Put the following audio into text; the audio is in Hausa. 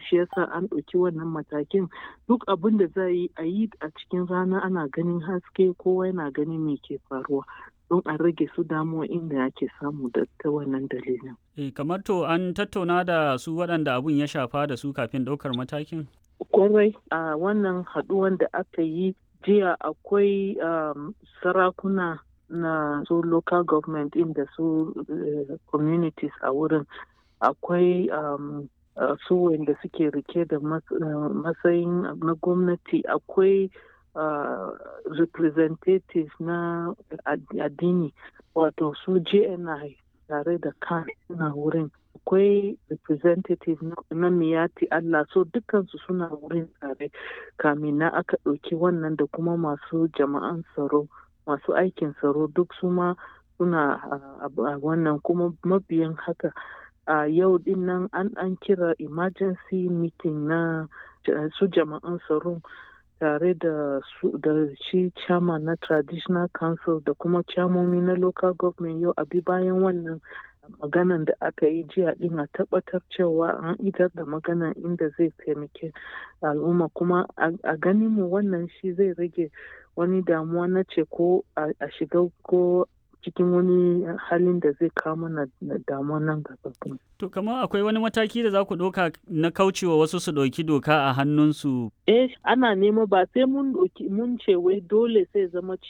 shi yasa an ɗauki wannan matakin duk abin da za yi a yi a cikin rana ana ganin haske kowa yana ganin me ke faruwa don a rage su damuwa inda ake samu da ta wannan dalilin. E, kamar to an tattauna da su waɗanda abun ya shafa da su kafin ɗaukar matakin? Kwarai a wannan haɗuwan da aka yi jiya akwai um, sarakuna na su local government inda su uh, communities a wurin akwai um, uh, su wanda suke rike da matsayin uh, na gwamnati akwai Uh, representative na addini wato su jni tare da kan suna wurin akwai representative na miyati allah so dukansu suna wurin tare kamin na aka ɗauki wannan da kuma masu jama'an tsaro masu aikin tsaro duk su ma suna a wannan kuma mabiyan haka a yau din nan an kira emergency meeting na su jama'an tsaro tare da su da shi chairman na traditional council da kuma chairmomi na local government yau abi bayan wannan maganan da aka yi jiya din a tabbatar cewa an idar da magana inda zai taimake al'umma kuma a ganin mu wannan shi zai rage wani damuwa na ce ko a shiga ko cikin wani halin da zai kawo mana damuwa nan gaba. To kamar akwai wani mataki da za ku ɗauka na kaucewa wasu su ɗauki doka a hannunsu? Eh ana nema ba sai mun mun ce wai dole sai zama